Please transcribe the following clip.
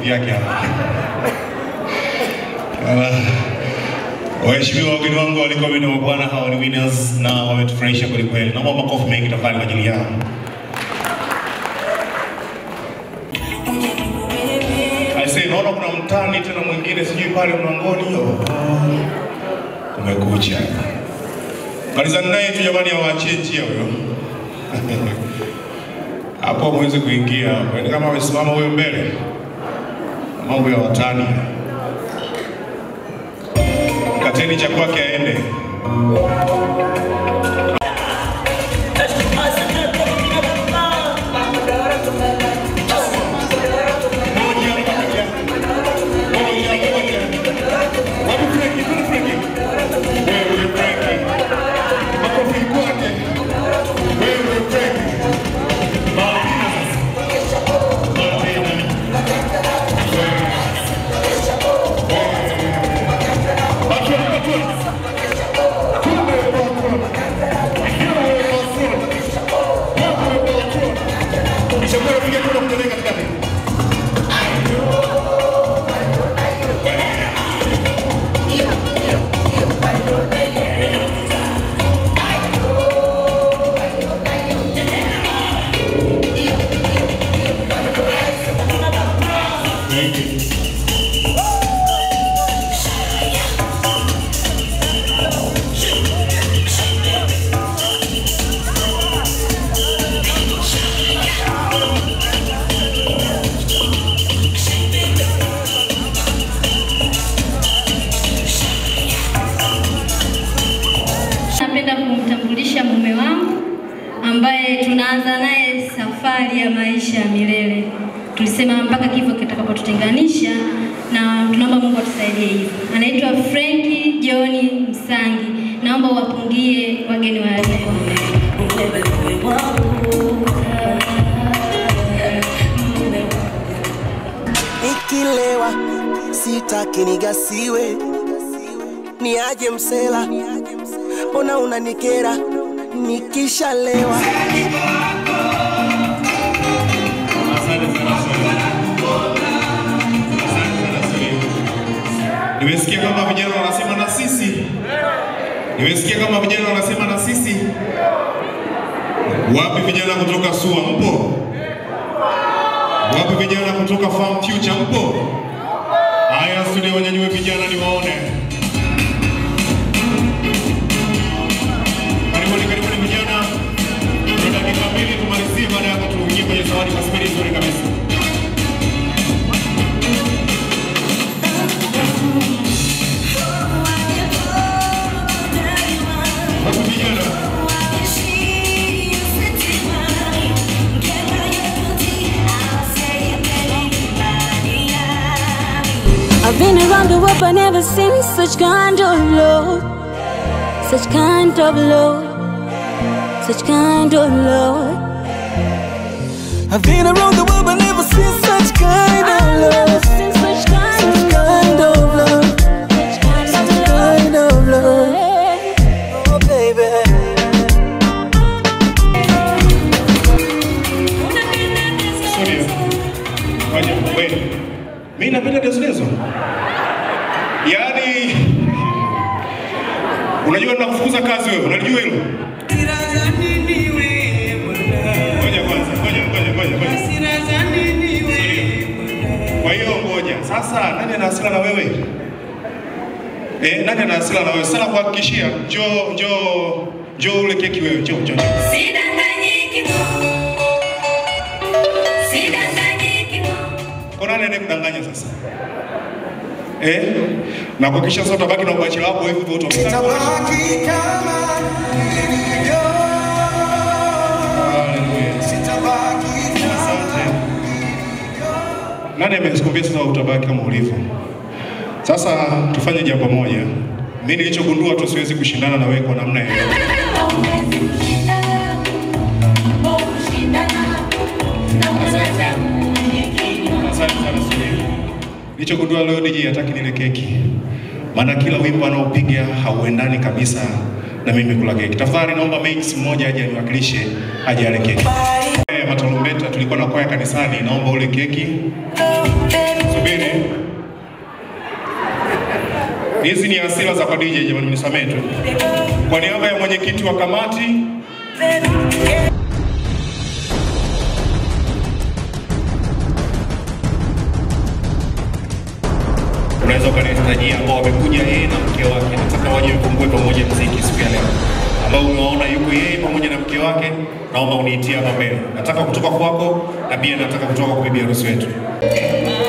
makofi yake hapa. Ah, Waheshimiwa wageni wangu walikuwa wino wa bwana, hawa ni winners na wametufurahisha kweli kweli. Naomba makofi mengi tafadhali kwa ajili yao. Aisee, naona kuna mtani tena mwingine sijui pale mlangoni. Oh, kumekucha. Malizani naye tu jamani, awaachie njia huyo hapo mweze kuingia hapo. Ni kama amesimama huyo mbele, mambo ya watani. Kateni cha kwake aende. Napenda kumtambulisha mume wangu ambaye tunaanza naye safari ya maisha ya milele. Tulisema mpaka kifo kitakapotutenganisha, na tunaomba Mungu atusaidie hivyo. Anaitwa Frenki John Msangi. Naomba uwapungie wageni waalikwa. Nikilewa sitaki nigasiwe, niaje msela, mbona unanikera nikishalewa? Nimesikia kama vijana wanasema na sisi. Nimesikia kama vijana wanasema na sisi. Wapi vijana kutoka SUA mpo? Wapi vijana kutoka Farm Future mpo? Haya, studio wanyanyue vijana niwaone. Karibuni, karibuni vijana. Tuna dakika mbili tumalizie, baada ya hapo tuingie kwenye zawadi kwa spidi nzuri kabisa. Wapi vijana? I've been around the world but never seen such kind of love, such kind of love, such kind of love. I've been around the world but never seen such kind of I've never love, seen such kind such of kind love, of love, such kind such of love. kind of love. Oh baby. Studio. Ngoja, wewe. Mimi napenda Deslezo. Yaani unajua ninakufukuza kazi wewe, unalijua hilo? Ngoja kwanza, ngoja, ngoja, ngoja, ngoja. Kwa hiyo ngoja. Sasa nani ana hasira na wewe? Eh, nani ana hasira na wewe? Sana kuhakikishia, njoo njoo njoo ule keki wewe, njoo njoo. njoo. Kwa nani anayekudanganya sasa? Eh? Na kuhakikisha sasa utabaki na ubachela wako hivi hivyo utabaki. Tabaki kama nilivyo, Haleluya. sitabaki kama Asante. Nani amekuambia sasa utabaki kama ulivyo? Sasa tufanye jambo moja. Mimi nilichogundua tu siwezi kushindana na wewe kwa namna yoyote. Asante sana Sudi. Nilichogundua leo DJ hataki nile keki. Maana kila wimbo anaopiga hauendani kabisa na mimi kula keki. Tafadhali naomba Max mmoja aje aniwakilishe aje ale keki. Eh, Matarumbeta tulikuwa na kwaya kanisani, naomba ule keki. Subiri Hizi ni hasira za kwa DJ, jamani, mnisamehe tu. Kwa niaba ya mwenyekiti wa kamati unaweza ukanitajia ambao wamekuja yeye na mke wake, nataka waje mfungue pamoja mziki siku ya leo, ambao umewaona yuko yeye pamoja na mke wake, naomba uniitie hapa mbele. Nataka kutoka kwako na pia nataka kutoka kwa bibi harusi wetu.